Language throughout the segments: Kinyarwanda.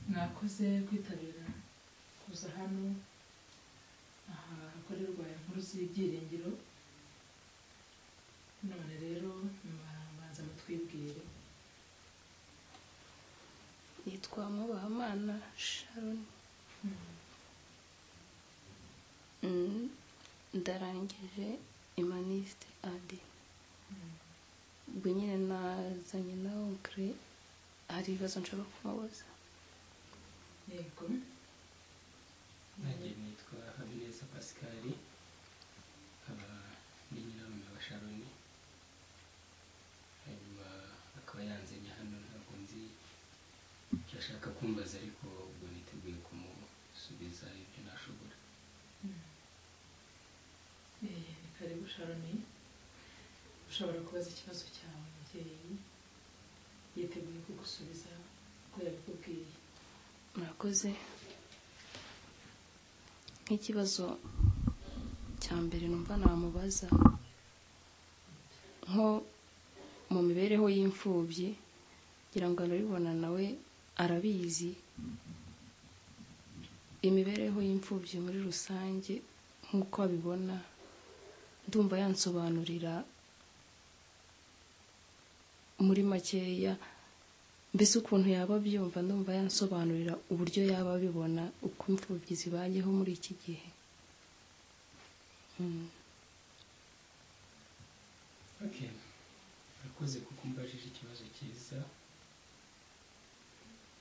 Mwakoze kwitabira kuza hano aha hakorerwa inkuru z'ibyiringiro, none rero mbanza mutwibwire. yitwa Mubahamana Sharon Mm, ndarangije imaniste adi ubwo nyine nazanye nawe kure hari ibibazo nshobora kumubaza Yego, nanjye nitwa habineza pascal nkaba ndi nyirarume wa sharoni hanyuma akaba yanzanye hano ntabwo nzi icyo ashaka kumbaza ariko ubwo niteguye kumusubiza ibyo nashobora eh, ni karibu Sharoni, ushobora kubaza ikibazo cyawe umubyeyi yiteguye kugusubiza uko yabikubwiye. murakoze nk'ikibazo cya mbere numva namubaza nko mu mibereho y'imfubyi ngira ngo arabibona nawe arabizi imibereho y'imfubyi muri rusange nk'uko abibona ndumva yansobanurira muri makeya mbese ukuntu yaba abyumva ndumva yansobanurira uburyo yaba abibona uko imfubyi zibayeho muri iki gihe Mm. okay murakoze kuko umbajije ikibazo cyiza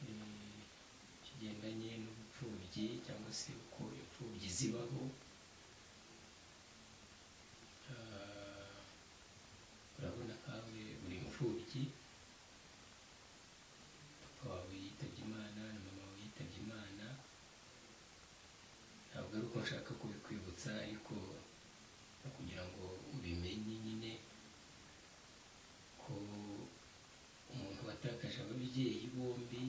eh, kigendanye n'ubupfubyi cyangwa se uko imfubyi zibaho Ah, urabona kawe buri mfubyi papa wawe yitabye imana na mama wawe yitabye imana ntabwo ari uko nshaka kubikwibutsa ariko no kugira ngo ubimenye nyine ko umuntu watakaje ababyeyi bombi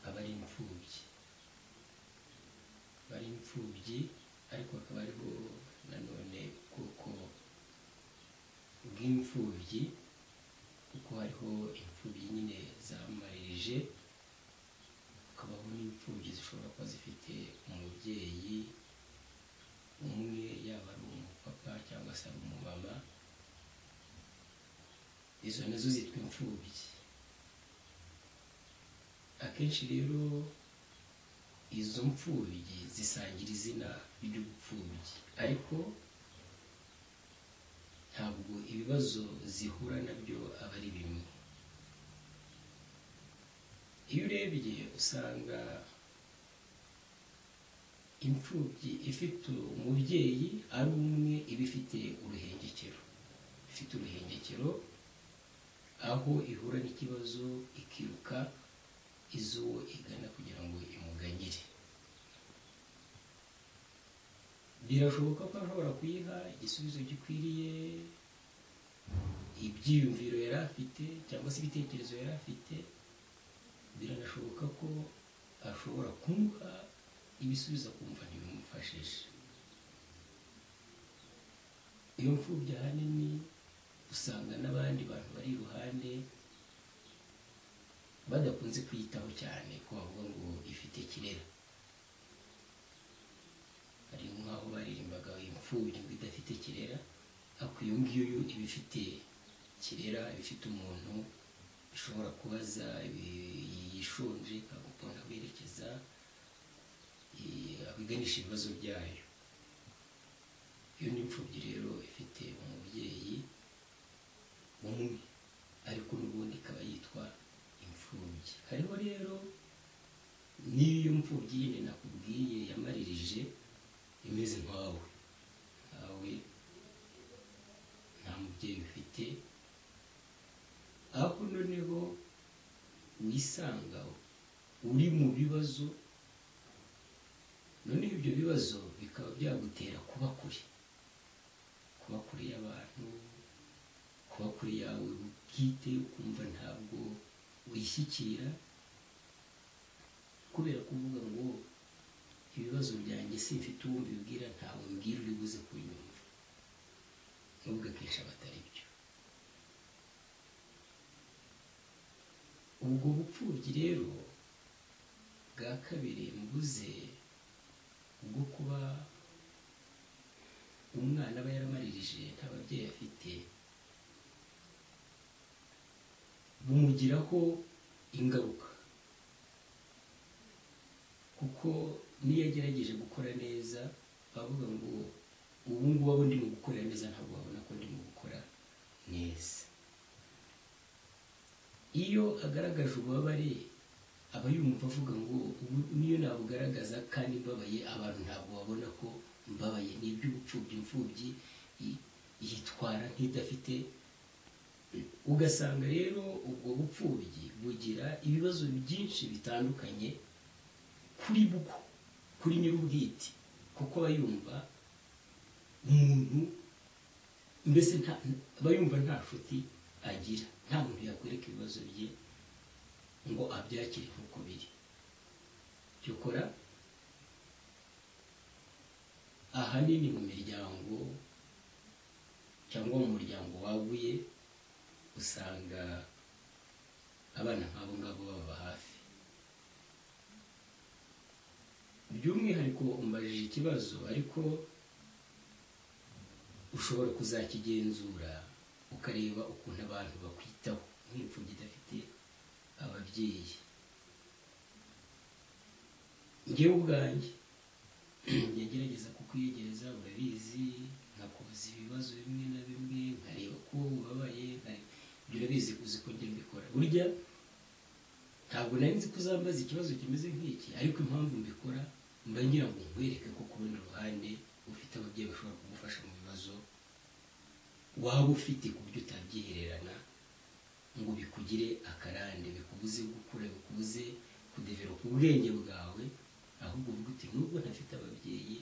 aba ari imfubyi aba ari imfubyi ariko akaba ariho nanone ubwoko bw'imfubyi kuko hariho imfubyi nyine zamarije hakabaho n'imfubyi zishobora kuba zifite umubyeyi umwe yaba ari umupapa cyangwa se ari umumama izo nazo zitwa imfubyi akenshi rero izo mfubyi zisangira izina ry'ubupfubyi ariko ntabwo ibibazo zihura nabyo aba ari bimwe iyo urebye usanga imfubyi ifite umubyeyi ari umwe iba ifite uruhengekero ifite uruhengekero aho ihura n'ikibazo ikiruka izo igana kugira ngo imuganyire birashoboka ko ashobora kuyiha igisubizo gikwiriye ibyiyumviro yari afite cyangwa se ibitekerezo yari afite biranashoboka ko ashobora kumuha ibisubizo akumva ntibimufashije iyo mfubyi ahanini usanga n'abandi bantu bari iruhande badakunze kwiyitaho cyane ko bavuga ngo ifite kirera hari nk'aho baririmbaga imfubyi ngo idafite kirera ariko iyo ngiyo yo iba ifite kirera iba ifite umuntu ishobora kubaza ibi- yishonje ikagukunda werekeza abiganisha ibibazo byayo iyo ni imfubyi rero ifite umubyeyi umwe ariko n'ubundi ikaba yitwa imfubyi hariho rero n'iyo mfubyi nyine nakubwiye yamaririje imeze nkawe nkawe nta mubyeyi ufite aho noneho wisanga uri mu bibazo noneho ibyo bibazo bikaba byagutera kuba kure kuba kure y'abantu kuba kure yawe bwite ukumva ntabwo wishyikira kubera kuvuga ngo ibibazo byanjye simfite uwo mbibwira ntawe mbwira uri buze kunyumva nubwo akenshi aba atari byo ubwo bupfubyi rero bwa kabiri mbuze bwo kuba umwana aba yaramaririje nta babyeyi afite bumugiraho ingaruka kuko niyo agerageje gukora neza bavuga ngo ubu ngubu abo ndimo gukorera neza ntabwo babona ko ndimo gukora neza iyo agaragaje ububabare aba yumva avuga ngo ubu niyo nabugaragaza kandi mbabaye abantu ntabwo babona ko mbabaye ni iby'ubupfubyi imfubyi yi- yitwara nk'idafite ugasanga rero ubwo bupfubyi bugira ibibazo byinshi bitandukanye kuri bwo kuri nyir'ubwite kuko aba yumva umuntu mbese nta aba yumva nta nshuti agira nta muntu yakwereka ibibazo bye ngo abyakire nk'uko biri cyokora ahanini mu miryango cyangwa mu muryango waguye usanga abana nk'abo ngabo baba hafi by'umwihariko umbajije ikibazo ariko ushobora kuzakigenzura ukareba ukuntu abantu bakwitaho nk'imfubyi idafite ababyeyi ngewe ubwanjye ngerageza kukwiyegereza urabizi nkakubaza ibibazo bimwe na bimwe nkareba ko ubabaye nkare- ibyo urabizi uzi ko njya mbikora burya ntabwo nari nzi ko uzambaza ikibazo kimeze nk'iki ariko impamvu mbikora mba ngira ngo nkwereke ko ku rundi ruhande ufite ababyeyi bashobora kugufasha mu bibazo waba ufite ku buryo utabyihererana ngo bikugire akarande bikubuze gukura bikubuze kudeveropa ubwenge bwawe ahubwo uvuga uti nubwo ntafite ababyeyi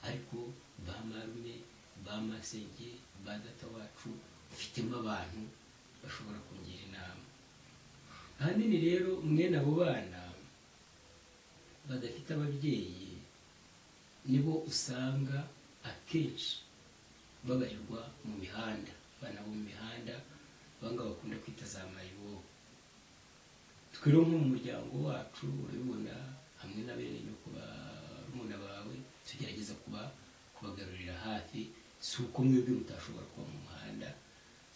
ariko ba marume ba masenge ba data wacu mfitemo abantu bashobora kungira inama ahanini rero mwene abo bana badafite ababyeyi nibo usanga akenshi babarirwa mu mihanda abana bo mu mihanda banga bakunda kwita za mayibobo twero nko mu muryango wacu urabibona hamwe na bene nyoko ba muna bawe tugerageza kuba kubagarurira hafi si uko mwebwe mutashobora kuba mu muhanda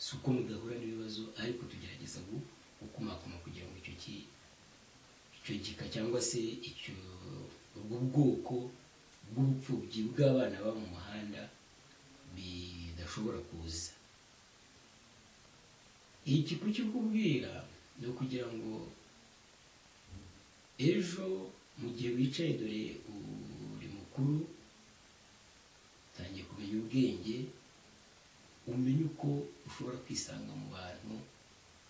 si uko mudahura n'ibibazo ariko tugerageza gu- gukumakuma kugira ngo icyo ki icyo gika cyangwa se icyo ubwo bwoko bw'ubupfubyi bw'abana baba mu muhanda bidashobora kuza iki kukikubwira ni ukugira ngo ejo mu gihe wicaye dore uri mukuru utangiye kumenya ubwenge umenye uko ushobora kwisanga mu bantu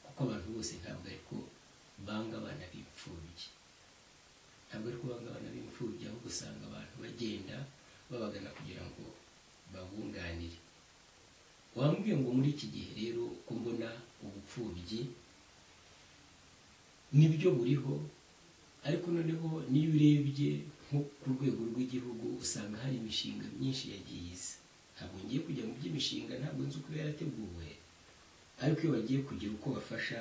kuko abantu bose ntabwo ari ko banga abana b'imfubyi ntabwo ari ko banga abana b'imfubyi ahubwo usanga abantu bagenda babagana kugira ngo babunganire wambwiye ngo muri iki gihe rero uko mbona ubupfubyi nibyo buriho ariko noneho niyo urebye nko ku rwego rw'igihugu usanga hari imishinga myinshi yagiye iza ntabwo ngiye kujya mu by'imishinga ntabwo nzi uko yarateguwe ariko iyo bagiye kugira uko bafasha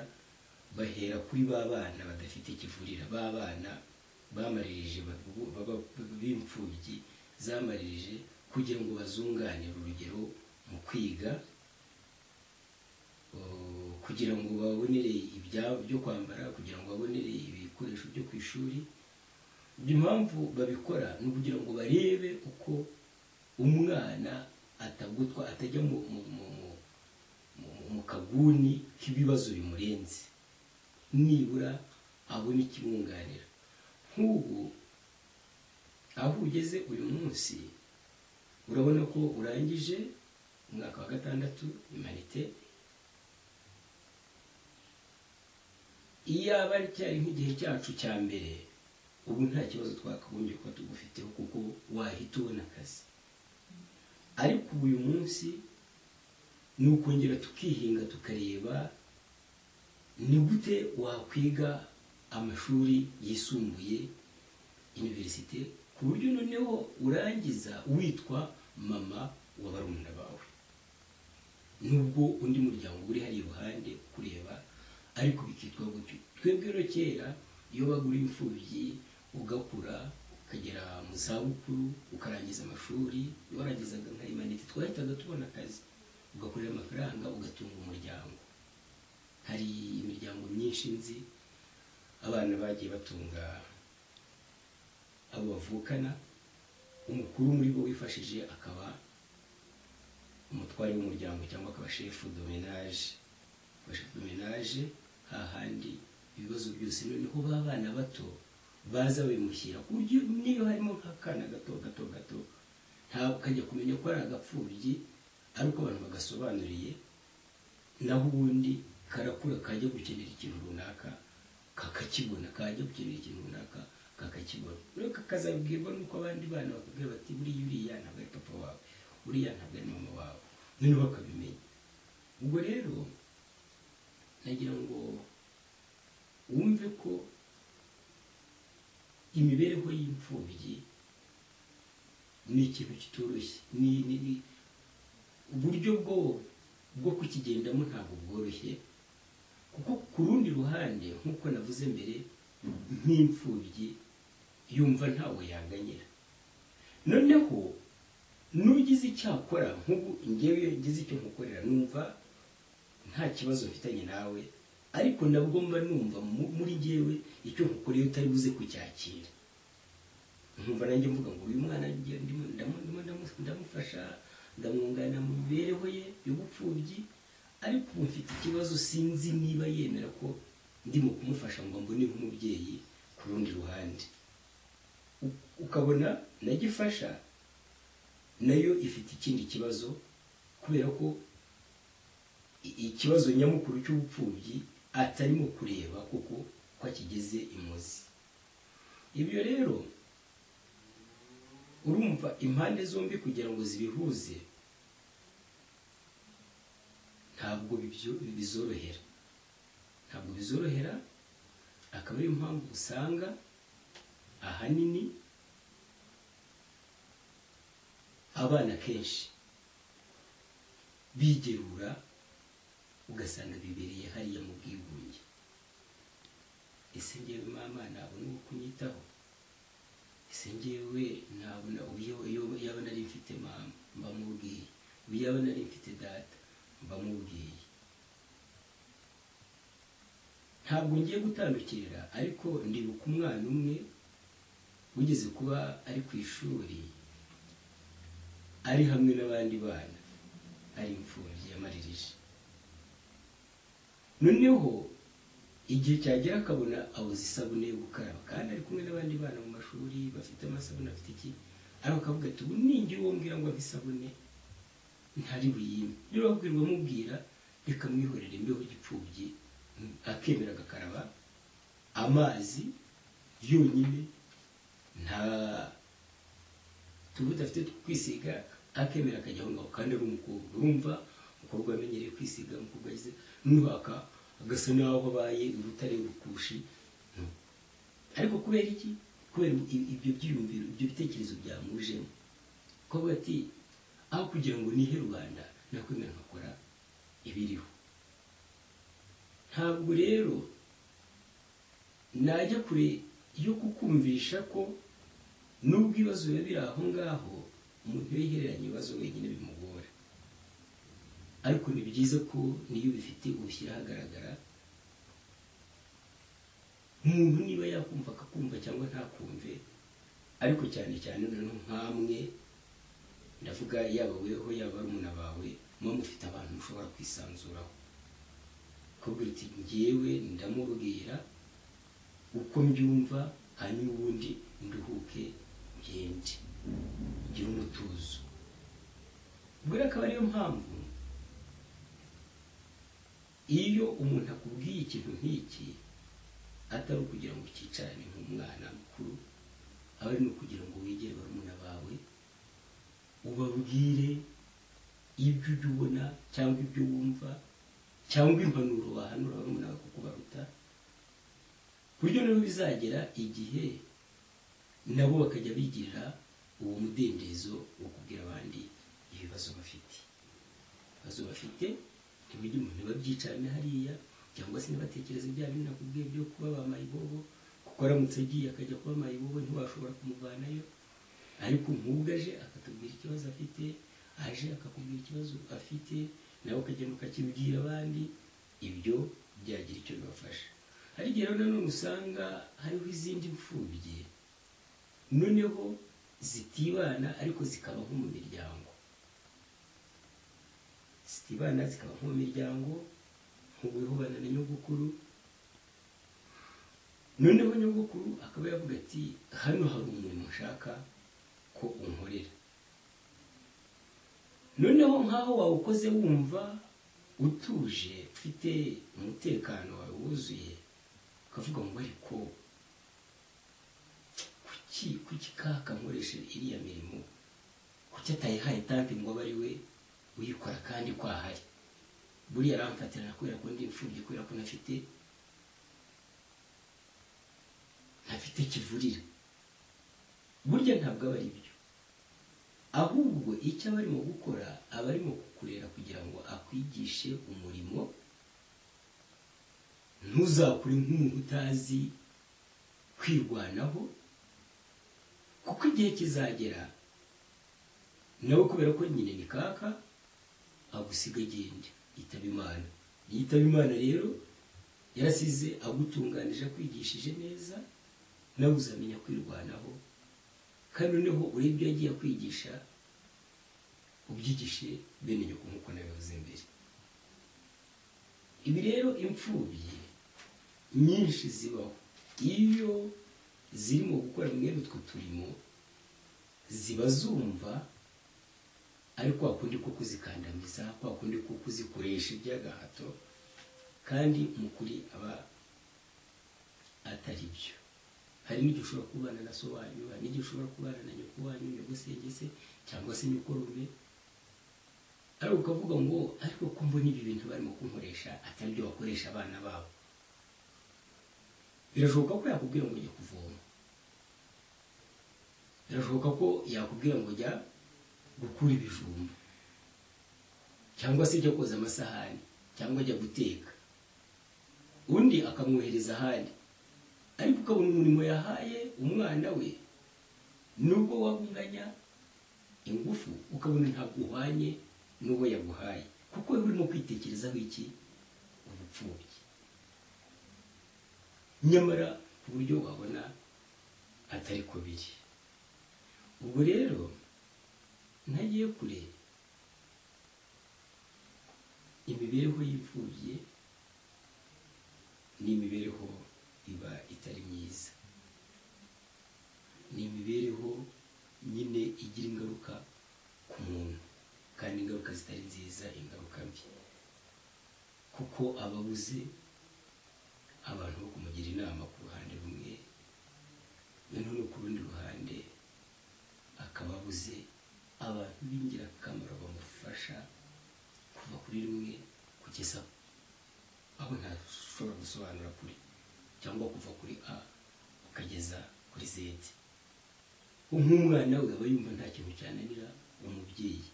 bahera kuri ba bana badafite ikivurira ba bana bamaririje babu- baba- b'imfubyi zamaririje kugira ngo bazunganire urugero mu kwiga Uh, kugira ngo babonere ibyabo byo kwambara kugira ngo babonere ibikoresho byo ku ishuri impamvu babikora ni ukugira ngo barebe uko umwana atagutwa atajya mu mu mu mu- mu- mu kaguni k'ibibazo bimurenze nibura abone ikimwunganira nk'ubu aho ugeze uyu munsi urabona ko urangije umwaka wa gatandatu imanite iyo aba ari cyari nk'igihe cyacu cya mbere ubu nta kibazo twakagombye kuba tugufiteho kuko wahita ubona akazi ariko ubu uyu munsi ni ukongera tukihinga tukareba ni gute wakwiga amashuri yisumbuye iniverisite ku buryo noneho urangiza witwa mama wa barumuna bawe nubwo undi muryango uri hariya iruhande kureba ariko bikitwa gutyo twebwe rero kera iyo bagura imfubyi ugakura ukagera mu zabukuru ukarangiza amashuri warangizaga nka imanite twahitaga tubona akazi ugakorera amafaranga ugatunga umuryango hari imiryango myinshi nzi abana bagiye batunga abo bavukana umukuru muri bo wifashije akaba umutware w'umuryango cyangwa akaba shefu domenaje shefu domenaje hahandi ibibazo byose noneho ba bana bato baza bimushyira ku buryo niyo harimo nk'akana gato gato gato ntabwo ukajya kumenya ko ari agapfubyi ariko abantu bagasobanuriye naho ubundi karakura kajya gukenera ikintu runaka kakakibona kajya gukenera ikintu runaka kakakibona rero kakazabwirwa n'uko abandi bana bakubwira bati buriya uriya ntabwo ari papa wawe uriya ntabwo ari mama wawe noneho bakabimenya ubwo rero nagira ngo wumve ko imibereho y'imfubyi ni ikintu kitoroshye ni ni- ni- uburyo bwo bwo kukigendamo ntabwo bworoshye kuko ku rundi ruhande nk'uko navuze mbere nk'imfubyi yumva ntawe yanganyira noneho n'ugize icyakora nk'ubu ngewe iyo ngize icyo nkukorera numva nta kibazo mfitanye nawe ariko nabwo mba numva mu- muri ngewe icyo nkukoreye utari buze kucyakira nkumva nanjye mvuga ngo uyu mwana ngiye ndimo- ndamo- ndimo ndamu- ndamufasha ndamwunganira mu mibereho ye y'ubupfubyi ariko ubu mfite ikibazo sinzi niba yemera ko ndimo kumufasha ngo mbone nk'umubyeyi ku rundi ruhande U- ukabona nagifasha nayo ifite ikindi kibazo kubera ko i- ikibazo nyamukuru cy'ubupfubyi atarimo kureba kuko ko akigeze imuzi ibyo rero urumva impande zombi kugira ngo zibihuze ntabwo bibyo- bizorohera ntabwo bizorohera akaba ariyo mpamvu usanga ahanini abana kenshi bigerura ugasanga bibereye hariya mu bwigunge ese ngewe mama nabona uwo kunyitaho ese ngewe nabona uburyo iyo- yaba nari mfite mama mba mubwiye ubu yaba nari mfite data mba mubwiye ntabwo ngiye gutandukira ariko ndibuka umwana umwe wigeze kuba ari ku ishuri ari hamwe n'abandi bana ari imfubyi yamaririje noneho igihe cyagera akabona abuze isabune yo gukaraba kandi ari kumwe n'abandi bana mu mashuri bafite amasabune afite iki ariko akavuga ati ubu ninjye uwo mbwira ngo ampe isabune ntari buyime niba wabwirwa amubwira reka mwihorere mbeho igipfubyi akemera agakaraba amazi yonyine nta tuvuta afite two kwisiga akemera akajya aho ngaho kandi ari umukobwa urumva umukobwa wamenyereye kwisiga umukobwa ageze nubaka agasa naho abaye urutare urukushi No. ariko kubera iki kubera i- ibyo byiyumviro ibyo bitekerezo byamujemo ko avuga ati aho kugira ngo nihe rubanda nakwemera nkakora ibiriho ntabwo rero najya kure yo kukumvisha ko nubwo ibibazo biba biri aho ngaho umuntu iyo yihereranye ibibazo wenyine bimugora ariko ni byiza ko niyo bifite ubishyira ahagaragara umuntu niba yakumva akakumva cyangwa ntakumve ariko cyane cyane noneho nk'amwe ndavuga yaba weho yaba barumuna bawe muba mufite abantu mushobora kwisanzuraho kubwira uti ngewe ndamubwira uko mbyumva hanyuma ubundi nduhuke ngende gira umutuzo bwira akaba ariyo mpamvu iyo umuntu akubwiye ikintu nk'iki atari ukugira ngo ucyicarane nk'umwana mukuru aba ari no kugira ngo wegere barumuna bawe ubabwire ibyo ujya ubona cyangwa ibyo wumva cyangwa impanuro wahanura barumuna bawe kuko baruta ku buryo nabo bizagera igihe nabo bakajya bigirira uwo mudendezo wo kubwira abandi ibibazo bafite ibibazo bafite ntibujye umuntu babyicarane hariya cyangwa se ntibatekereze bya bindi nakubwiye byo kuba ba mayibobo kuko kuko aramutse agiye akajya kuba mayibobo ntiwashobora kumuvanayo ariko nk'ubwo aje akatubwira ikibazo afite aje akakubwira ikibazo afite nawe ukagenda ukakibwira abandi ibyo byagira icyo bibafasha hari igihe rero nanone usanga hariho izindi mfubyi noneho zitibana ariko zikabaho mu miryango zitibana zikabaho mu miryango nk'uwihubana na nyogokuru noneho nyogokuru akaba yavuga ati hano hari umuntu ushaka ko unkorera noneho nk'aho wawukoze wumva utuje ufite umutekano wawe wuzuye ukavuga ngo ariko kuki kuki kakankoresha iriya mirimo kuki atayihaye tanki ngo abe ari we uyikora kandi ko ahari buriya aramfatirana kubera ko ndi imfubyi kubera ko ntafite ntafite kivurira burya ntabwo aba ari byo ahubwo icyo aba arimo gukora aba arimo kukurera kugira ngo akwigishe umurimo ntuzakure nk'umuntu utazi kwirwanaho kuko igihe kizagera nawe kubera ko nyine ni kaka agusiga agenda yitaba imana yitaba imana rero yarasize agutunganije akwigishije neza nawe uzamenya kwirwanaho kandi noneho urebye iyo agiye kwigisha ubyigishe bene nyoko nk'uko nabivuze imbere ibi rero imfubyi nyinshi zibaho iyo zirimo gukora mwene utwo turimo ziba zumva ari kwa kundi ko kuzikandamiza kwa kundi ko kuzikoresha iby'agahato kandi mu kuri aba atari byo hari n'igihe ushobora kubana na so wanyu hari n'igihe ushobora kubana na nyoko wanyu nyogosengese cyangwa se nyukorume ariko ukavuga ngo ariko ko mbona ibi bintu barimo kunkoresha atari byo bakoresha abana babo birashoboka ko yakubwira ngo jya kuvoma birashoboka ko yakubwira ngo jya gukura ibijumba cyangwa se jya koza amasahani cyangwa ajya guteka undi akamwohereza ahandi ariko ukabona umurimo yahaye umwana we nubwo wabunganya ingufu ukabona ntabwo uhwanye n'uwo yaguhaye kuko wowe urimo kwitekerezaho iki ubupfubyi nyamara ku buryo wabona atari ko biri ubwo rero ntagiye kure imibereho y'imfubyi ni imibereho iba itari myiza ni imibereho nyine igira ingaruka ku muntu kandi ingaruka zitari nziza ingaruka mbi kuko ababuze abantu bo kumugira inama ku ruhande rumwe noneho no ku rundi ruhande akaba abuze abantu b'ingirakamaro bamufasha kuva kuri rumwe kugeza aho ntashobora gusobanura kuri cyangwa kuva kuri a ukageza kuri z nk'umwana we aba yumva nta kintu cyananira umubyeyi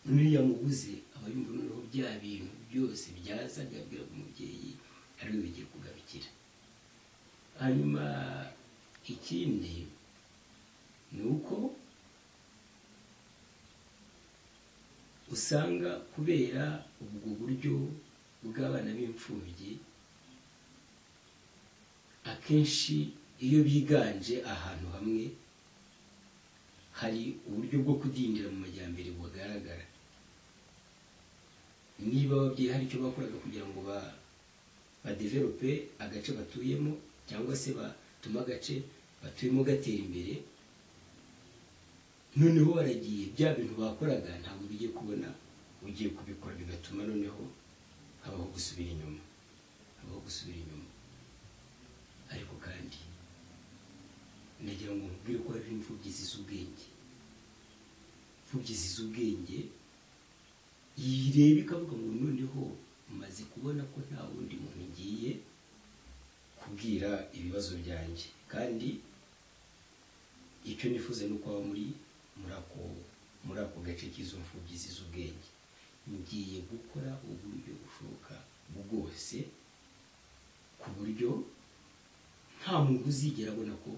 noneho iyo amubuze aba yumva noneho bya bintu byose byaza byabwiraga umubyeyi ariwe bigiye kugarukira hanyuma ikindi ni uko usanga kubera ubwo buryo bw'abana b'imfubyi akenshi iyo biganje ahantu hamwe hari uburyo bwo kudindira mu majyambere bugaragara niba ababyeyi hari icyo bakoraga kugira ngo ba badeverope agace batuyemo cyangwa se batume agace batuyemo gatera imbere noneho baragiye bya bintu bakoraga ntabwo bigiye kubona ugiye kubikora bigatuma noneho habaho gusubira inyuma habaho gusubira inyuma ariko kandi nagira ngo nkubwire ko hariho imfubyi z'ubwenge imfubyi z'ubwenge yireba ikavuga ngo noneho maze kubona ko nta wundi muntu ngiye kubwira ibibazo byanjye kandi icyo nifuza ni uko muri muri ako gace k'izo mfubyi z'ubwenge ngiye gukora uburyo bushoboka bwose ku buryo nta muntu uzigera abona ko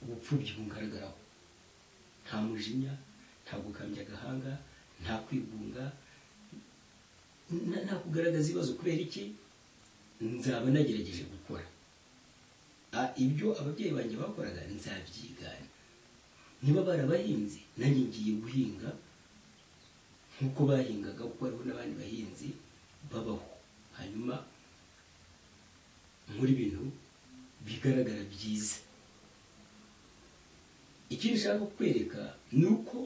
ubupfubyi bumugaragaraho nta mujinya nta gukambya agahanga nta kwigunga na- nta kugaragaza ibibazo kubera iki nzaba nagerageje gukora Ah, ibyo ababyeyi banjye bakoraga nzabyigana niba barabahinze nanjye ngiye guhinga nk'uko bahingaga kuko hariho n'abandi bahinzi babaho hanyuma muri bintu bigaragara byiza icyo nshaka kukwereka ni uko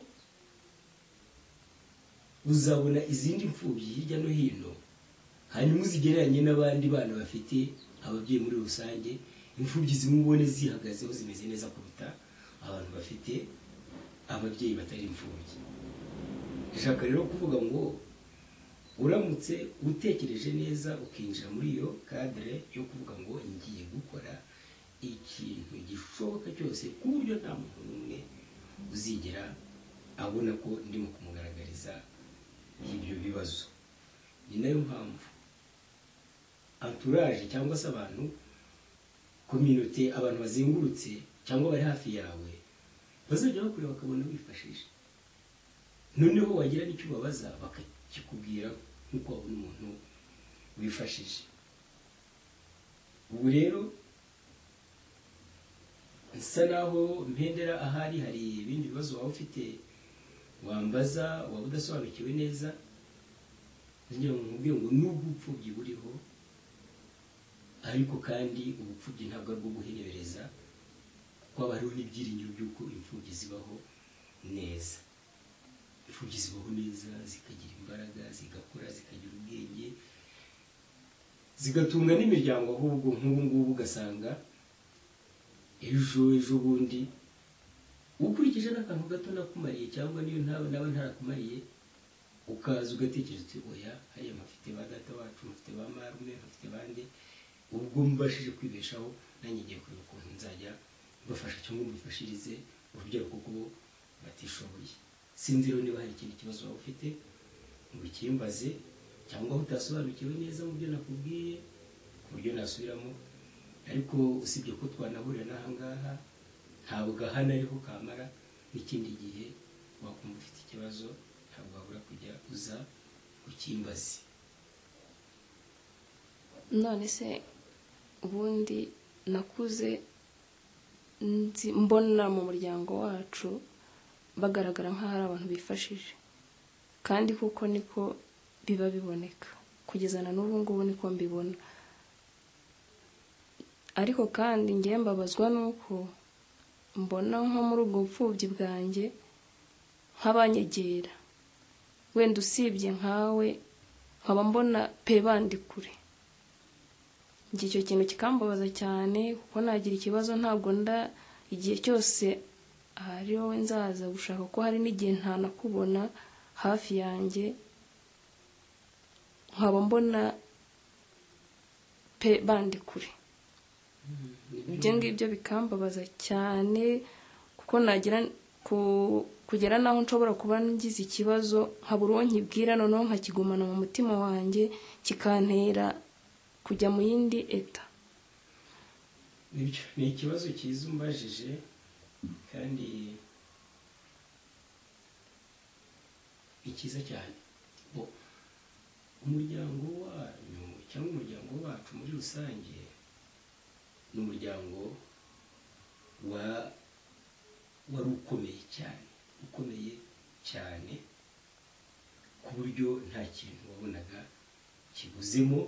uzabona izindi mfubyi hirya no hino hanyuma uzigereranye n'abandi bana bafite ababyeyi muri rusange imfubyi zimwe ubone zihagazeho zimeze neza kuruta abantu bafite ababyeyi batari imfubyi ndashaka rero kuvuga ngo uramutse utekereje neza ukinjira muri iyo kadire yo kuvuga ngo ngiye gukora ikintu gishoboka cyose ku buryo nta muntu n'umwe uzigera abona ko ndimo kumugaragariza ibyo bibazo ni nayo mpamvu anturaje cyangwa se abantu kominote abantu bazengurutse cyangwa bari hafi yawe bazajya bakureba bakabona wifashisha noneho wagira n'icyo ubabaza bakakikubwira nk'uko wabona umuntu wifashije ubu rero nsa naho mpendera ahari hari ibindi bibazo waba ufite wambaza waba udasobanukiwe neza ngira ngo nkubwire ngo nubwo ubupfubyi buriho ariko kandi ubupfubyi ntabwo ari bwo guhenebereza kuko haba hariho n'ibyiringiro by'uko imfubyi zibaho neza imfubyi zibaho neza zikagira imbaraga zigakura zikagira ubwenge zigatunga n'imiryango ahubwo nk'ubu ngubu ugasanga ejo ejo bundi ukurikije n'akantu gato nakumariye cyangwa niyo ntaba naba ntarakumariye ukaza ugatekereza uti oya hariya mpafite ba data wacu mpafite ba marume mpafite bande ubwo mbashije kwibeshaho nanjye ngiye kureba ukuntu nzajya mbafasha cyangwa mbifashirize urugero kuko bo batishoboye sinzi rero niba hari ikindi kibazo waba ufite ngo ukimbaze cyangwa aho utasobanukiwe neza mu byo nakubwiye ku buryo nasubiramo ariko usibye ko twanahurira n'aha ngaha ntabwo aha nariho kamara n'ikindi gihe wakumva ufite ikibazo ntabwo wabura kujya uza ukimbaze none se ubundi nakuze nzi mbona mu muryango wacu bagaragara nk'aho ari abantu bifashije kandi kuko niko biba biboneka kugeza na n'ubu ngubu niko mbibona ariko kandi ngewe mbabazwa n'uko mbona nko muri ubwo bupfubyi bwanjye nk'abanyegera wenda usibye nkawe nkaba mbona pe bandi kure njye icyo kintu kikambabaza cyane kuko nagira ikibazo ntabwo nda igihe cyose ahari wowe nzaza gushaka ko hari n'igihe ntanakubona hafi yanjye nkaba mbona pe bandi kure ibyo ngibyo bikambabaza cyane kuko nagira ku- kugera n'aho nshobora kuba ngize ikibazo nkabura uwo nkibwira noneho nkakigumana mu mutima wanjye kikantera kujya mu yindi eta Nibyo, ni ikibazo cyiza umbajije kandi ni cyiza cyane Bo, umuryango wanyu cyangwa umuryango wacu muri rusange ni umuryango wa wari ukomeye cyane ukomeye cyane ku buryo nta kintu wabonaga kibuzemo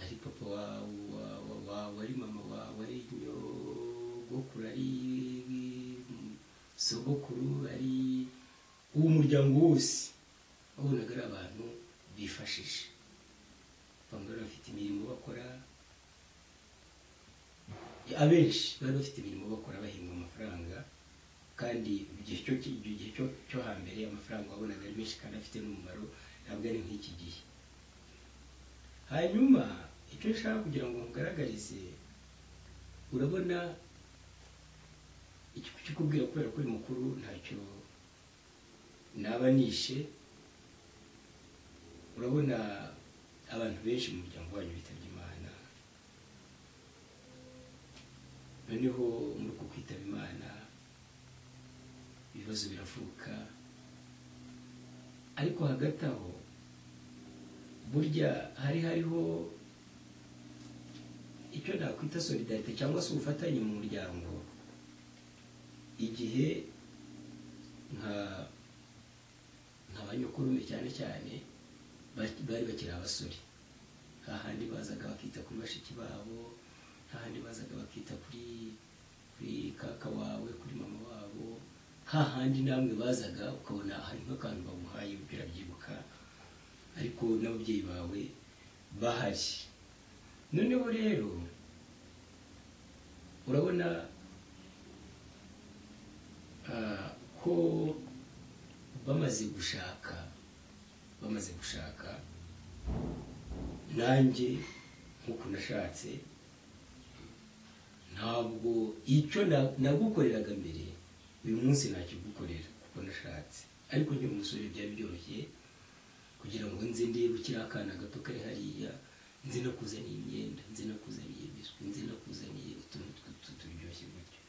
ari papa wawe wawe wawe ari mama wawe ari nyogokuru ari sogokuru ari uwo muryango wose wabonaga ari abantu bifashisha bamwe bari bafite imirimo bakora abenshi bari bafite imirimo bakora bahembwa amafaranga kandi mu gihe cyo icyo gihe cyo cyo hambere amafaranga wabonaga ari menshi kandi afite n'umumaro ntabwo ari nk'iki gihe hanyuma icyo nshaka kugira ngo nkugaragarize urabona iki kukikubwira kubera ko uri mukuru ntacyo naba nishe urabona abantu benshi mu muryango wanyu bitabye imana noneho muri uko kwitaba imana ibibazo biravuka ariko hagati aho burya hari hariho icyo nakwita solidarite cyangwa se ubufatanye mu muryango igihe nka nka banyokurume cyane cyane bari bakiri abasore nta handi bazaga bakita kuri bashiki babo nta handi bazaga bakita kuri kuri kaka wawe kuri mama wabo nta handi namwe bazaga ukabona hari nk'akantu baguhaye birabyibuka ariko n'ababyeyi bawe bahari noneho rero urabona ah, ko bamaze gushaka bamaze gushaka nanjye nk'uko nashatse ntabwo icyo na- nagukoreraga mbere uyu munsi nakigukorera kuko nashatse ariko nkiri umusore byari byoroshye kugira ngo nze ndebe kiriya akana gato kari hariya nze nakuzaniye imyenda nze nakuzaniye biswi nze nakuzaniye utuntu tw'utu turyoshye gutyo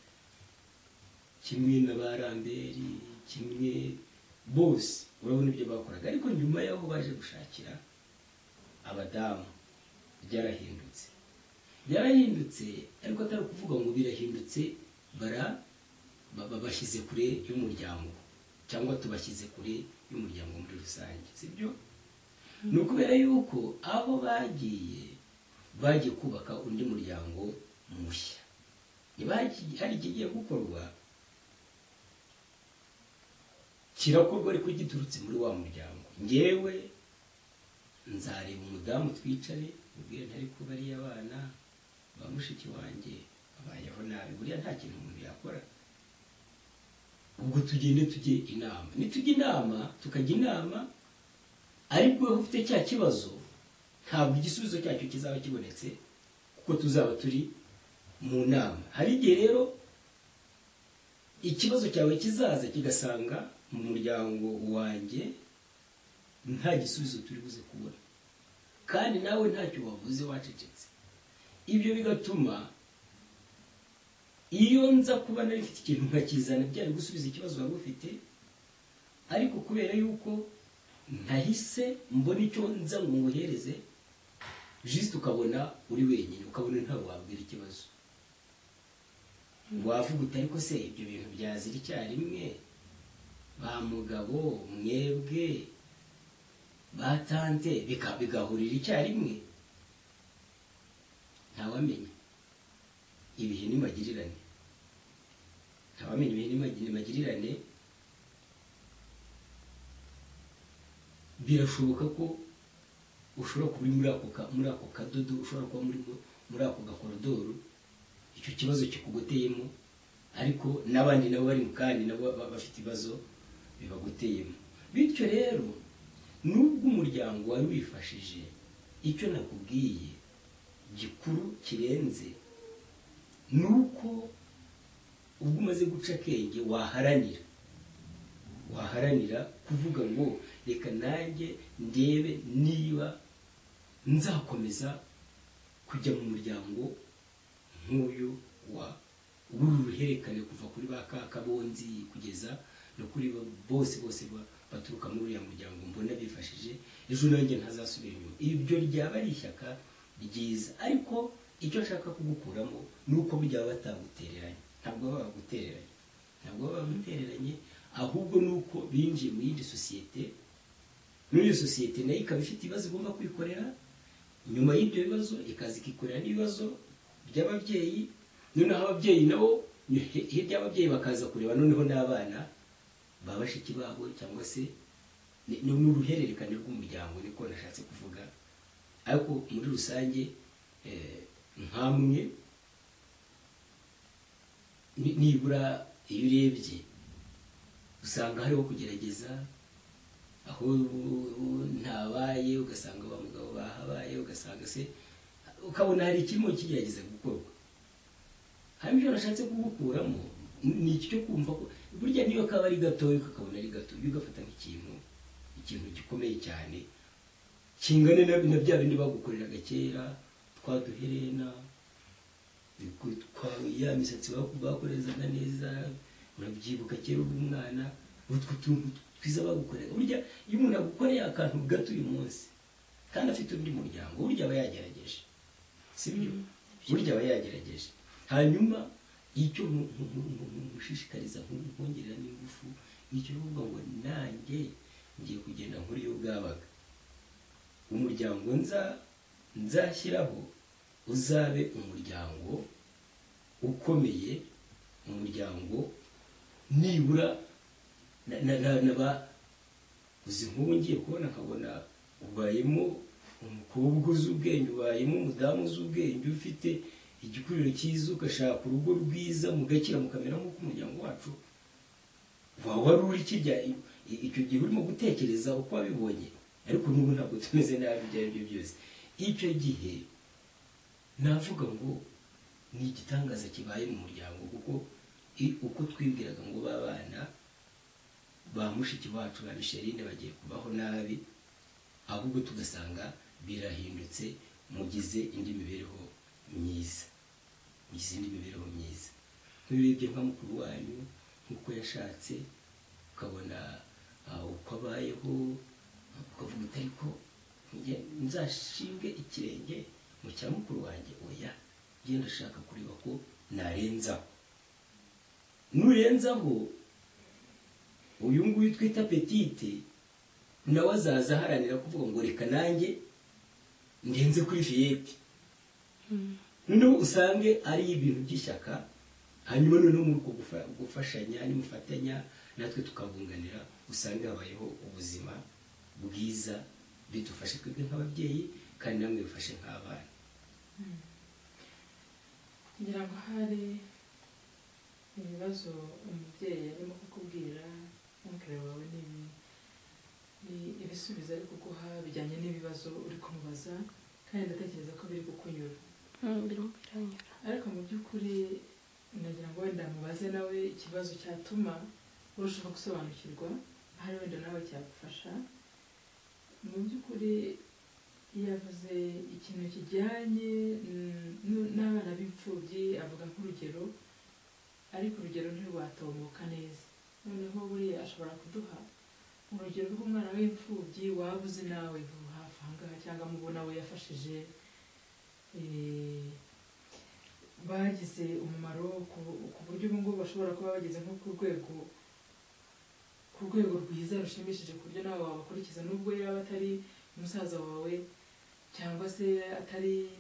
kimwe na ba ramberi kimwe bose urabona ibyo bakoraga ariko nyuma y'aho baje gushakira abadamu byarahindutse byarahindutse ariko atari ukuvuga ngo birahindutse bara ba- bashyize kure y'umuryango cyangwa tubashyize kure y'umuryango muri rusange sibyo ni ukubera yuko aho bagiye bagiye kubaka undi muryango mushya niba hari- hari ikigiye gukorwa kirakorwa ariko giturutse muri wa muryango ngewe nzareba umudamu twicare mubwire ntari kuba ariyo abana ba mushiki wanjye babayeho nabi buriya nta kintu umuntu yakora ubwo tugende tujye inama nitujya inama tukajya inama ariko wowe ufite cya kibazo ntabwo igisubizo cyacyo kizaba kibonetse kuko tuzaba turi mu nama hari igihe rero ikibazo cyawe kizaza kigasanga mu muryango wanjye nta gisubizo turi buze kubona kandi nawe ntacyo wavuze wacecetse ibyo bigatuma iyo nza kuba nari mfite ikintu nkakizana byari gusubiza ikibazo wari ufite ariko kubera yuko nahise mbona icyo nza ngo nguhereze jisite ukabona uri wenyine ukabona ntawe wabwira ikibazo wavuga uti ariko se ibyo bintu byazira icyarimwe ba mugabo mwebwe ba tante bika- bigahurira icyarimwe ntawamenya ibihe n'imagirirane ntawamenya ibihe n'imagi- n'imagirirane birashoboka ko ushobora kuba uri muri ako ka- muri ako kadodo ushobora kuba muri muri ako gakorodoro icyo kibazo kikugoteyemo ariko n'abandi nabo bari mu kandi nabo ba- bafite ibibazo bibagoteyemo bityo rero nubwo umuryango wari wifashije icyo nakubwiye gikuru kirenze ni uko ubwo umaze guca akenge waharanira waharanira kuvuga ngo reka nanjye ndebe niba nzakomeza kujya mu muryango nk'uyu wa w'uru ruhererekane kuva kuri ba kakabonzi kugeza no kuri ba- bose bose ba- baturuka muri uriya muryango mbona bifashije ejo nanjye ntazasubira inyuma ibyo ryaba ari ishyaka ryiza ariko icyo nshaka kugukuramo ni uko byaba batagutereranye ntabwo baba bagutereranye ntabwo baba bagutereranye ahubwo ni uko binjiye muri iyi sosiyete muri iyi sosiyete nayo ikaba ifite ibibazo igomba kwikorera nyuma y'ibyo bibazo ikaza ikikorera n'ibibazo by'ababyeyi noneho ababyeyi nabo hirya y'ababyeyi bakaza kureba noneho n'abana ba bashiki babo cyangwa se ni ni uruhererekane rw'umuryango niko nashatse kuvuga ariko muri rusange eh, nkamwe ni- nibura iyo urebye usanga hariho kugerageza aho ntabaye ugasanga ba mugabo bahabaye ugasanga se ukabona hari ikirimo kigerageza gukorwa hanyuma ibyo nashatse kugukuramo ni iki cyo kumva ko burya niyo kaba ari gatoya ukakabona ari gato ujye ugafata nk'ikintu ikintu gikomeye cyane kingana na na bya bindi bagukoreraga kera twa duherena kwawe ya misatsi baku- bakorezaga neza urabyibuka kera uri umwana utwo tuntu twiza bagukorera burya iyo umuntu agukoreye akantu gato uyu munsi kandi afite undi muryango burya aba yagerageje sibyo burya aba yagerageje hanyuma icyo mu- mu- mu- mu- mu- mushishikariza mu- mwongerera n'ingufu nicyo uvuga ngo nanjye ngiye kugenda nkuriyo bwabaga umuryango nza nzashyiraho uzabe umuryango ukomeye umuryango nibura na- na- na- naba uzi nk'ubu ngiye kubona nkabona ubayemo umukobwa uzi ubwenge ubayemo umudamu uzi ubwenge ufite igikuriro cyiza ugashaka urugo rwiza mugakira mukamera nk'uko umuryango wacu waba wari uri kirya i- icyo gihe urimo gutekereza uko wabibonye ariko n'ubu ntabwo tumeze nabi ibyo ari byo byose icyo gihe navuga ngo ni igitangaza kibaye mu muryango kuko i- uko twibwiraga ngo babana ba mushiki wacu ba misherine bagiye kubaho nabi ahubwo tugasanga birahindutse mugize indi mibereho myiza mugize indi mibereho myiza ntubirebye nka mukuru wanyu nk'uko yashatse ukabona ah, uko abayeho ukavuga uti ariko njye nzashinge ikirenge mu cya mukuru wanjye oya njye ndashaka kureba ko narenzaho nurenzaho uyu nguyu twita petite nawe azaza aharanira kuvuga ngo reka nanjye ngenze kuri fiyete noneho usange ari ibintu by'ishyaka hanyuma noneho muri uko gufa- gufashanya nimufatanya natwe tukabunganira usange habayeho ubuzima bwiza bidufashe twebwe nk'ababyeyi kandi namwe bifashe nk'abana kugira ngo hari ibibazo umubyeyi arimo kukubwira umubwira wawe ni ibi ni ibisubizo ari kuguha bijyanye n'ibibazo uri kumubaza kandi ndatekereza ko biri kukunyura Mm, birimo biranyura ariko mu by'ukuri nagira ngo wenda mubaze nawe ikibazo cyatuma urushaho gusobanukirwa ahari wenda nawe cyagufasha mu by'ukuri yavuze ikintu kijyanye mm, n- n'abana b'imfubyi avuga nk'urugero ariko urugero ntirwatomboka neza noneho buriya ashobora kuduha urugero rw'umwana w'imfubyi waba uzi nawe vuba hafi aha ngaha cyangwa mubona we yafashije eh, bagize umumaro ku ku buryo ubu ngubu bashobora kuba bageze nko ku rwego ku rwego rwiza rushimishije ku buryo nawe wabakurikiza nubwo yaba atari umusaza wawe cyangwa se atari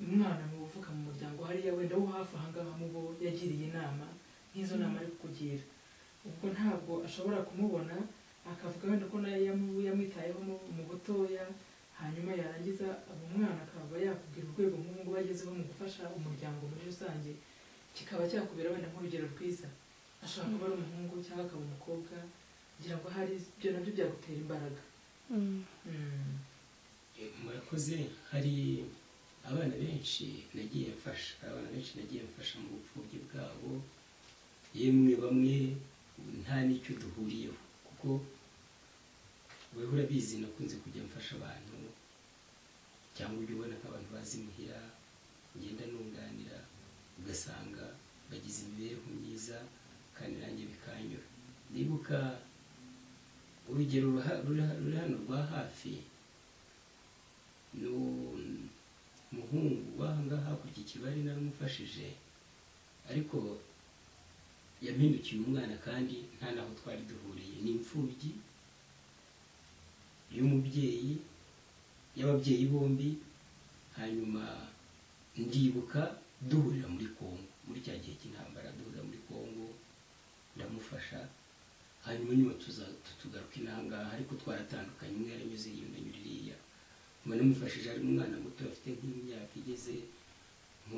umwana mu uvuka mu muryango hariya wenda wo hafi aha ngaha mu bo yagiriye inama nk'izo nama ari kukugira ubwo ntabwo ashobora kumubona akavuga wenda ko nawe yamu- yamwitayeho mu- mu butoya hanyuma yarangiza uwo mwana akaba yakubwira urwego nk'ubu ngubu agezeho mu gufasha umuryango muri rusange kikaba cyakubera wenda nk'urugero rwiza ashobora kuba ari umuhungu cyangwa akaba umukobwa kugira ngo hari ibyo nabyo byagutera imbaraga Mm. Mm. Eh, murakoze hari abana benshi nagiye mfasha hari abana benshi nagiye mfasha mu bupfubyi bwabo yemwe bamwe nta n'icyo duhuriyeho kuko wowe urabizi nakunze kujya mfasha abantu cyangwa ujya ubona ko abantu bazi imuhira ugenda nunganira ugasanga bagize imibereho myiza kandi nanjye bikanyura ndibuka urugero ruha- ruha- ruri hano rwa hafi n'umuhungu wanga hakurya ikibari naramufashije ariko yampindukiye umwana kandi nta n'aho twari duhuriye ni imfubyi y'umubyeyi y'ababyeyi bombi hanyuma ndibuka duhurira muri kongo muri cya gihe cy'intambara duhurira muri kongo ndamufasha hanyuma nyuma tuza tugaruka inangaha ariko twaratandukanye umwe yaranyuze yiyunda nyuririya namufashije ari umwana muto afite nk'imyaka igeze nko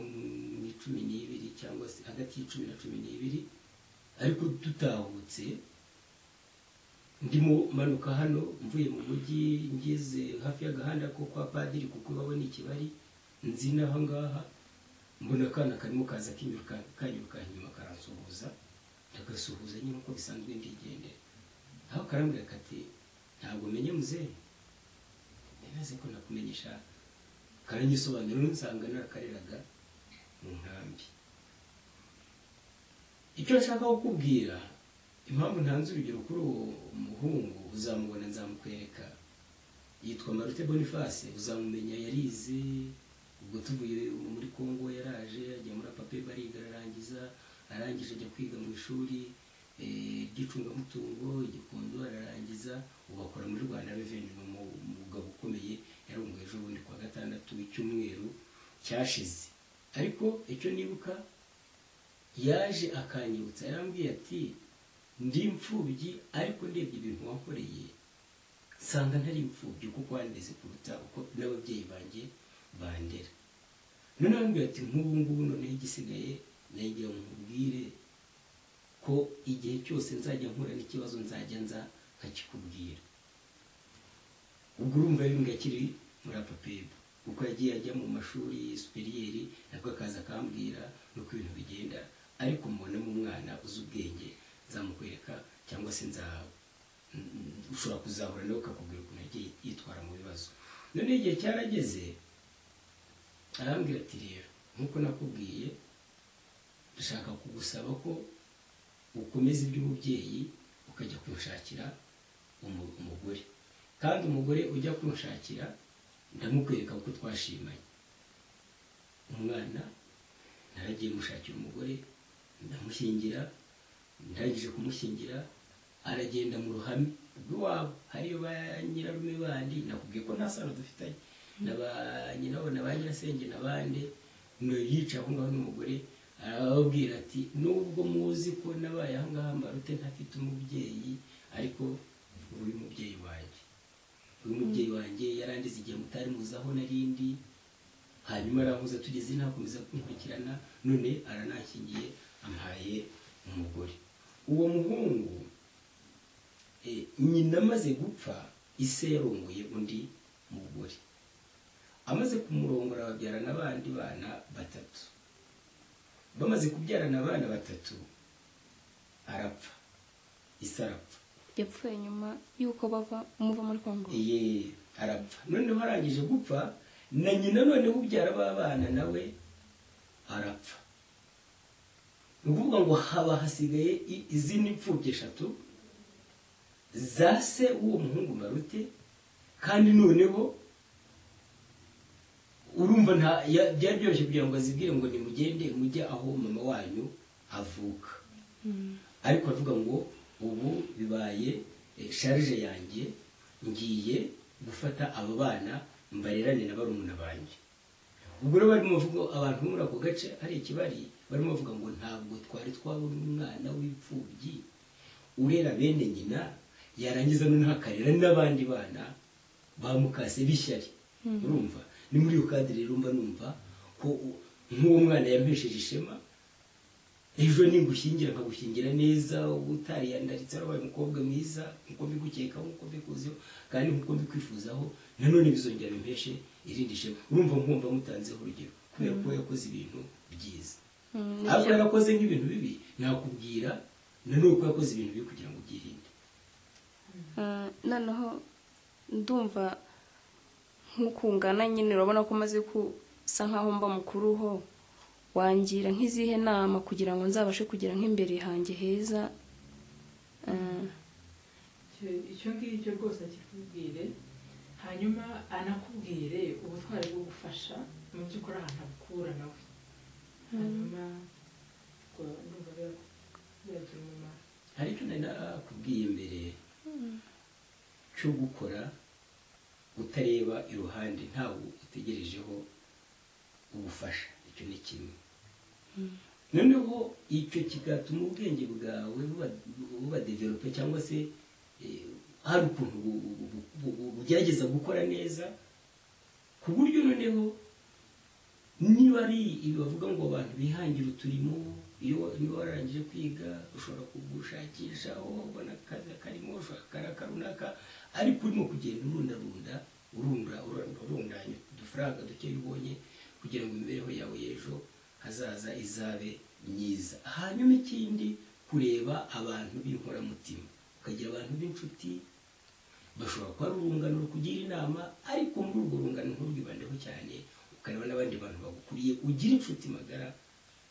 mu cumi n'ibiri cyangwa se hagati y'icumi na cumi n'ibiri ariko dutahutse ndimo manuka hano mvuye mu mujyi ngeze hafi y'agahanda ko kwa padiri kuko babona ikibari nzi n'aha ngaha mbona akana karimo kaza kinyuruka kanyiruka inyuma karansuhuza ndagasuhuza nyine uko bisanzwe ndigendera aho karambwira kati ntabwo menye muzehe ntibaze ko nakumenyesha karangisobanura nsanga narakareraga mu nkambi icyo nshaka kukubwira impamvu ntanze urugero kuri uwo muhungu uzamubona nzamukwereka yitwa marute boniface uzamumenya yarize ubwo tuvuye muri congo yaraje ajya muri pape bariga ararangiza arangije ajya kwiga mu ishuri eh, ry'icungamutungo igikondo ararangiza ubu akora muri rwanda reveni ni umu- umugabo ukomeye yarunguye ejo bundi kuwa gatandatu icyumweru cyashize ariko icyo nibuka yaje akanyibutsa yarambwiye ati ndi imfubyi ariko ndebye ibintu wakoreye nsanga ntari imfubyi kuko wandeze kuruta uko n'ababyeyi banjye bandera noneho arambwira ati nk'ubu ngubu noneho igisigaye nagira nkubwire ko igihe cyose nzajya nkura n'ikibazo nzajya nza nkakikubwira ubwo urumva yumva akiri muri apapeba kuko yagiye ajya mu mashuri supiriyeri nabwo akaza akambwira nuko ibintu bigenda ariko mubonamo umwana uzi ubwenge nzamukwereka cyangwa se nzahawe Mm, mm, ushobora kuzahura nawe ukakubwira ukuntu yagiye yitwara mu bibazo none igihe cyarageze arambwira ati rero nk'uko nakubwiye dushaka kugusaba ko ukomeza iby'umubyeyi ukajya kunshakira umu- umugore kandi umugore ujya kunshakira ndamukwereka uko twashimanye umwana naragiye mushakira umugore ndamushyingira ndangije kumushyingira aragenda mu ruhame rw'iwabo hariyo ba nyirarume bandi nakubwiye ko nta sano dufitanye na ba nyirabo na ba nyirasenge n'abandi no yica aho ngaho n'umugore arababwira ati nubwo muzi ko nabaye aho ngaho mbarute ntafite umubyeyi ariko ubu uyu mubyeyi wanjye uyu mubyeyi wanjye yarandize igihe mutari muzi aho narindi hanyuma arankuza tugeze ntakomeza kunkurikirana none aranankingiye ampaye umugore uwo muhungu eh, nyina amaze gupfa ise yarongoye undi mugore amaze kumurongora babyara n'abandi bana batatu bamaze kubyarana abana batatu arapfa ise arapfa yapfuye nyuma y'uko bava muva muri kongo ye arapfa noneho arangije gupfa na nyina noneho ubyara b'abana nawe arapfa ni ukuvuga ngo haba hasigaye i- izindi mfubyi eshatu za se w'uwo muhungu marute kandi noneho urumva nta ya- byari byoroshye kugira ngo azibwire ngo nimugende mujye aho mama wanyu avuka ariko avuga ngo ubu bibaye eh, sharije yanjye ngiye gufata aba bana mbarerane na barumuna banjye ubwo rero barimo bavuga abantu bo muri ako gace hari ikibari barimo bavuga ngo ntabwo twari twabona umwana w'imfubyi urera bene nyina yarangiza noneho akarera n'abandi bana bamukase b'ishyari urumva ni muri iyo kadire rero mba numva ko u- nk'uwo mwana yampesheje ishema ejo ningushyingira nkagushyingira neza utariyandaritse warabaye umukobwa mwiza nkuko mbigukekaho nkuko mbikuziho kandi nkuko mbikwifuzaho nanone bizongera bimpeshe irindi shema urumva nkumva mutanzeho urugero kubera ko yakoze ibintu byiza Mm, ni ariko byo. yarakoze nk'ibintu bibi nakubwira nanone ko yakoze ibintu bibi kugira ngo byirinde Ah, noneho ndumva nk'ukungana nyine urabona ko umaze gusa nkaho mba mukuruho wangira nk'izihe nama kugira ngo nzabashe kugera nk'imbere hanjye heza Ah, icyo icyo ngicyo rwose akikubwire hanyuma anakubwire ubutwari bwo gufasha mu by'ukuri ahantu akura nawe hanyuma ubwo ndumva biba- byagira umumaro hari icyo nari nakubwiye mbere cyo gukora utareba iruhande ntawe utegerejeho ubufasha icyo ni kimwe noneho icyo kigatuma ubwenge bwawe buba- buba develope cyangwa se eh, hari ukuntu bu- bu- bu- bu- bu- bugerageza gukora neza ku buryo noneho niba ari ibi bavuga ngo abantu bihangira uturimo iyo niba wararangije kwiga ushobora kugushakisha wowe ubona akazi karimo ushobora akaraka runaka ariko urimo kugenda urundarunda urunda urunda- urundanya udufaranga duke ubonye kugira ngo imibereho yawe y'ejo hazaza izabe myiza hanyuma ikindi kureba abantu b'inkoramutima ukagira abantu b'inshuti bashobora kuba ari urungano rukugira inama ariko muri urwo rungano nturwibandeho cyane ukareba n'abandi bantu bagukuriye ugira inshuti magara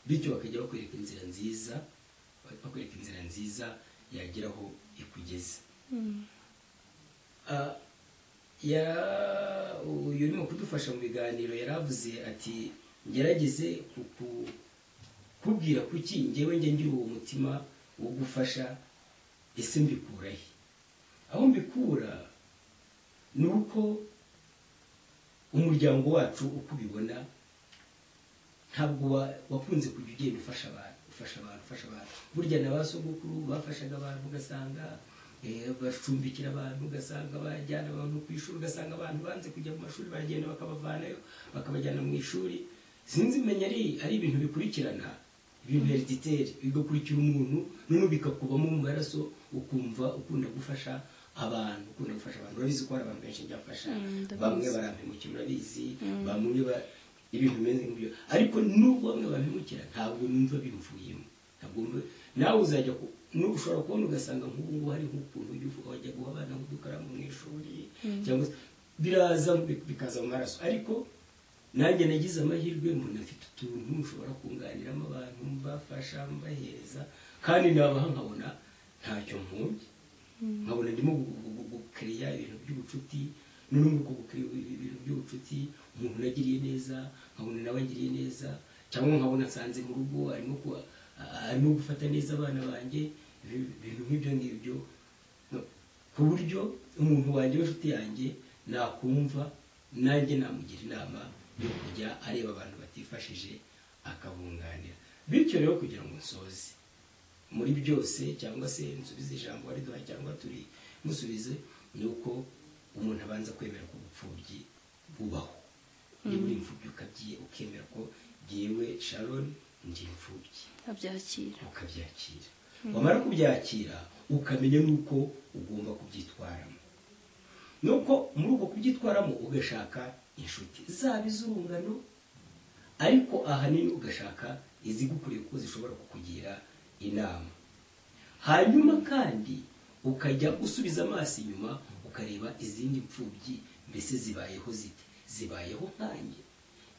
bityo bakajya bakwereka inzira nziza bakwereka inzira nziza yagera aho ikugeza Ah, ya- uyu urimo kudufasha mu biganiro yaravuze ati ngerageze kuku- kubwira kuki ngewe njye ngira uwo mutima wo gufasha ese mbikura he aho mbikura ni uko umuryango wacu uko ubibona ntabwo wa- wakunze kujya ugenda ufasha abantu ufasha abantu ufasha abantu burya na ba sogokuru bafashaga abantu ugasanga eh, bacumbikira abantu ugasanga bajyana abantu ku ishuri ugasanga abantu banze kujya mu mashuri baragenda bakabavanayo bakabajyana mu ishuri sinzi menya ari ari ibintu bikurikirana ibintu herediteri bigakurikira umuntu noneho bikakubamo mu maraso ukumva ukunda gufasha abantu ukunda gufasha abantu urabizi ko hari abantu benshi njya gufasha Mm, ndabizi. bamwe barampemukira urabizi bamwe ba ibintu bimeze nk'ibyo ariko nubwo bamwe bampemukira ntabwo numva bimvuyemo ntabwo numva nawe uzajya ku nu- ushobora kubona ugasanga nk'ubu ngubu hari nk'ukuntu ujya uvuga wajya guha abana nk'udukaramu mu ishuri cyangwa se biraza bi- bikaza mu maraso ariko nanjye nagize amahirwe mbona mfite utuntu mushobora kunganiramo abantu mbafasha mbahereza kandi nabaha nkabona ntacyo mpumbya nkabona ndimo gu- gu- gu- gukiriya ibintu by'ubucuti noneho muri uko gukiriya ibintu by'ubucuti umuntu nagiriye neza nkabona nawe agiriye neza cyangwa nkabona nsanze mu rugo arimo ku- a- arimo gufata neza abana banjye ibi- ibintu nk'ibyo ngibyo No. ku buryo umuntu wanjye w'inshuti yanjye nakumva nanjye namugira inama yo kujya areba abantu batifashije akabunganira bityo rero kugira ngo nsoze muri byose cyangwa se nsubize ijambo riduha cyangwa turi musubize ni uko umuntu abanza kwemera ko ubupfubyi bubaho niba uri imfubyi ukabyi ukemera ko ngewe sharon ndi imfubyi abyakira ukabyakira wamara kubyakira ukamenya n'uko ugomba kubyitwaramo nuko muri uko kubyitwaramo ugashaka inshuti zaba iz'urungano ariko ahanini ugashaka izigukuriye kuko zishobora kukugira inama hanyuma kandi ukajya usubiza amaso inyuma ukareba izindi mfubyi mbese zibayeho zite zibayeho nkanjye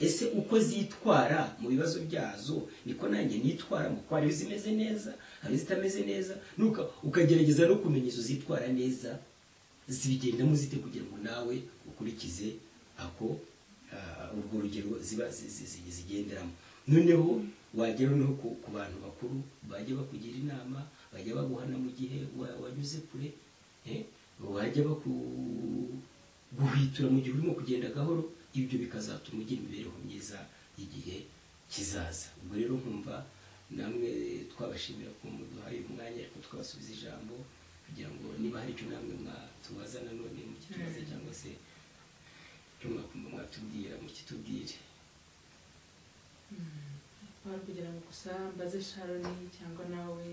ese uko zitwara mu bibazo byazo niko nanjye nitwara mu kwari zimeze neza hari zitameze neza nuka ukagerageza no kumenya izo zitwara neza zibigendamo zite kugira ngo nawe ukurikize ako ah, urwo rugero ziba zi- zi- zi- zigenderamo noneho wagera no ku ku bantu bakuru bajya bakugira inama bajya baguhana mu gihe wa- wanyuze kure eh, bajya baku guhwitura mu gihe urimo kugenda gahoro ibyo bikazatuma ugira imibereho myiza y'igihe kizaza ubwo rero nkumva namwe twabashimira ko muduhaye umwanya ariko twabasubiza ijambo kugira ngo niba hari icyo namwe mwatubaza nanone mukitubaze cyangwa se icyo mwakumva mwatubwira mukitubwire wari kugira ngo gusa mbaze sharoni cyangwa nawe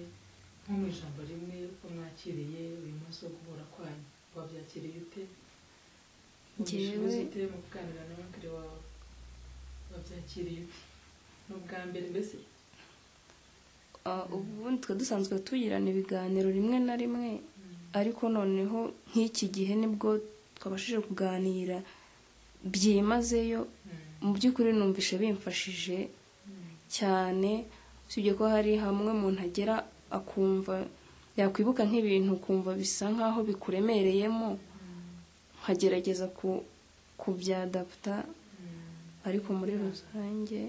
nko mu ijambo rimwe uko mwakiriye uyu munsi wo guhura kwanyu wabyakiriye ute Njyewe- ubushobozi ute mu kuganira n'abakire wawe wabyakiriye ute ni ubwa mbere mbese Ah, ubundi twe dusanzwe tugirana ibiganiro rimwe na rimwe ariko noneho nk'iki gihe nibwo twabashije kuganira byimazeyo Mm, mu by'ukuri numvishe bimfashije mm, cyane usibye ko hari hamwe umuntu agera akumva yakwibuka nk'ibintu ukumva bisa nk'aho bikuremereyemo nkagerageza ku kubyadaputa mm. ariko muri rusange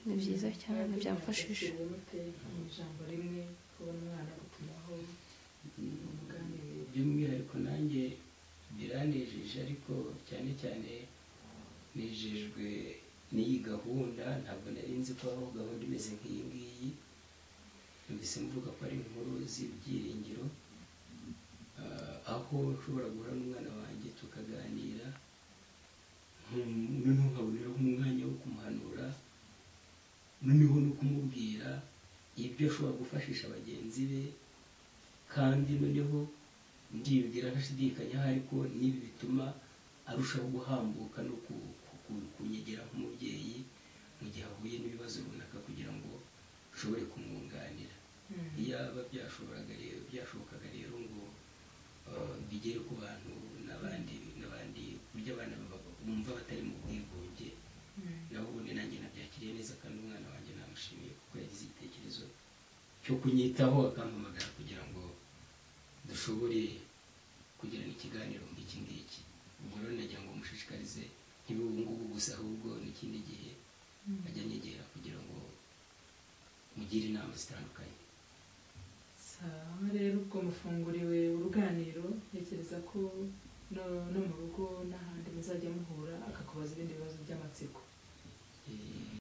ni byiza cyane Mwebwe byamfashije mwakiriye mute mu ijambo rimwe kubona umwana gutumaho muganire by'umwihariko nanjye biranejeje ariko cyane cyane nejejwe n'iyi gahunda ntabwo nari nzi ko habaho gahunda imeze nk'iyi ngiyi numvise mvuga ko ari inkuru z'ibyiringiro Ah, aho nshobora guhura n'umwana wanjye tukaganira nkum- noneho nkaboneraho umwanya wo kumuhanura noneho no kumubwira ibyo ashobora gufashisha bagenzi be kandi noneho ndibwira ntashidikanya ariko n'ibi bituma arushaho guhambuka no ku- ku- ku- kunyegera nk'umubyeyi mu gihe ahuye n'ibibazo runaka kugira ngo ushobore kumwunganira iyaba byashoboraga rero byashobokaga rero ngo eh, bigere ku bantu n'abandi n'abandi buryo abana baba- bumva batari mu bwigunge Mm, cyo kunyitaho akampamagara kugira ngo dushobore kugirana ikiganiro nk'iki ngiki ubwo rero nagira ngo mushishikarize niba ubu ngubu gusa ahubwo n'ikindi gihe ajya nyegera kugira ngo mugire inama zitandukanye sawa rero ubwo mufunguriwe uruganiriro ntekereza ko no no mu rugo n'ahandi muzajya muhura akakubaza ibindi bibazo by'amatsiko